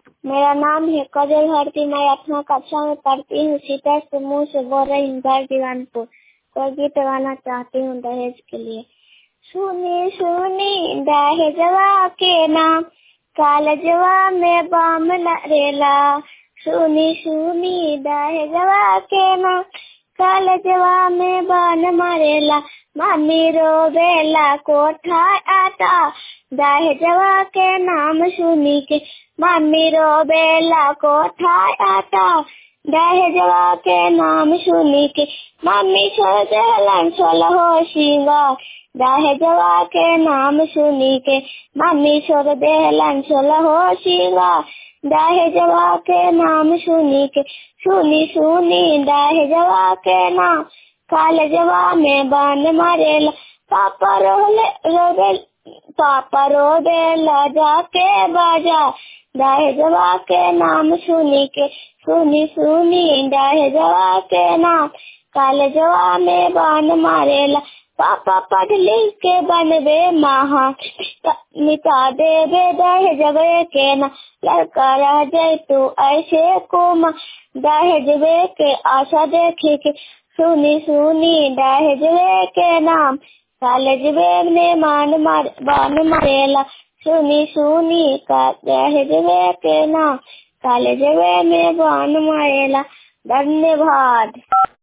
मेरा नाम है कजल भारती मैं आठवां कक्षा में पढ़ती हूँ सीता से मुंह से बोल रही हूँ घर दीवानपुर कोई गीत गाना चाहती हूँ दहेज के लिए सुनी सुनी दहेजवा के नाम कालजवा में बम रेला सुनी सुनी दहेजवा के नाम कालजवा में बन मरेला मम्मी रोवेला कोठा आता दहेजवा के नाम सुनी के मम्मी रोवेला कोठा आता दहेजवा के नाम सुनी के मम्मी छोड़ देलन सोलहो सिंगार दहेजवा के नाम सुनी के मम्मी छोड़ देलन सोलहो सिंगार दहेजवा के नाम सुनी के सुनी सुनी दहेजवा के नाम कालजवा में बन मरेला पापा रोले रोबे पापा रोबेला जाके बाजा दहेजवा के नाम सुनी के सुनी सुनी दहेजवा के नाम कालजवा में बन मारेला पापा पढ़ लिख के बनबे महा मिटा देवे दहेजवे के ना लड़का रह जाए तू ऐसे कुमा दहेजवे के आशा देखे के सुनी सुनी दहेजवे के नाम कालजवे ने मान मार बान मारेला सुनी सुनी का दहेजवे के नाम कालजवे में बान मारेला धन्यवाद